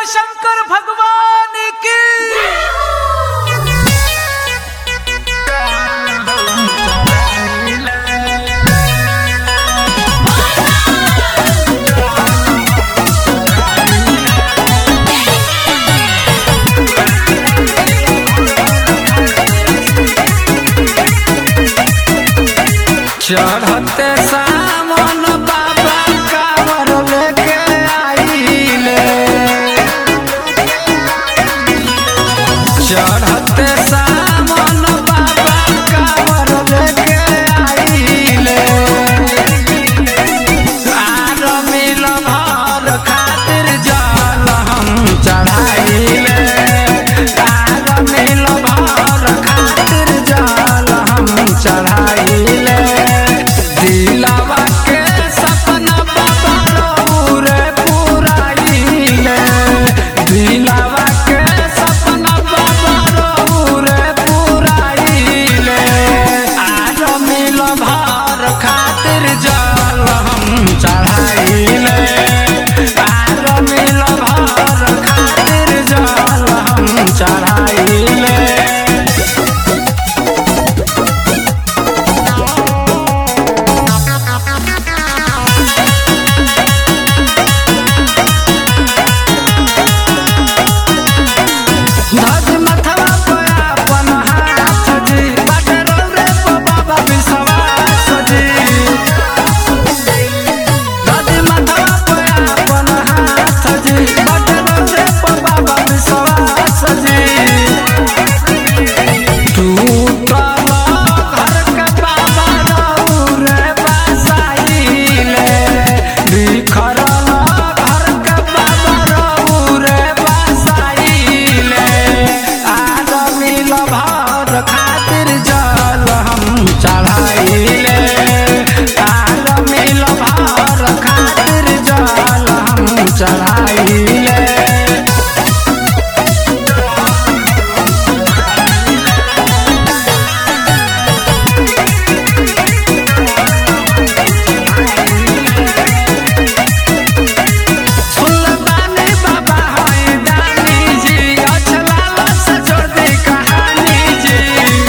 शंकर भगवान की चढ़ते सावन बाबा कावर लेके आइले चढ़ते सावन बाबा कावर लेके आइले आर मिल भर खातिर जल हम चढ़ाइले आर मिल भर खातिर जल हम चढ़ाइले दिलवा के सपना बाबा रौरे पुराइले दिलवा के सपना बाबा रौरे पुराइले आज मिल भर खातिर जल हम चढ़ाइले आज मिल भर खातिर जल हम चढ़ाइले धज मथवा पे अपन हाथ जी बाटे रौरे पे बाबा विश्वास जी धज मथवा पे अपन हाथ जी बाटे रौरे पे बाबा विश्वास जी टूटल घर के बाबा रौरे बसाइले बिखरल घर के बाबा रौरे बसाइले आज मिल भर खातिर जल हम चढ़ाइले आज मिल भर खातिर जल हम चढ़ाइले सुलतानी बाबा है दानी जी अछलावा से जोड़ दे कहानी जी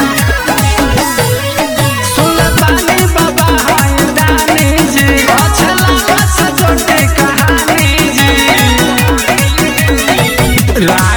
सुलतानी बाबा है दानी जी अछलावा से जोड़ दे कहानी जी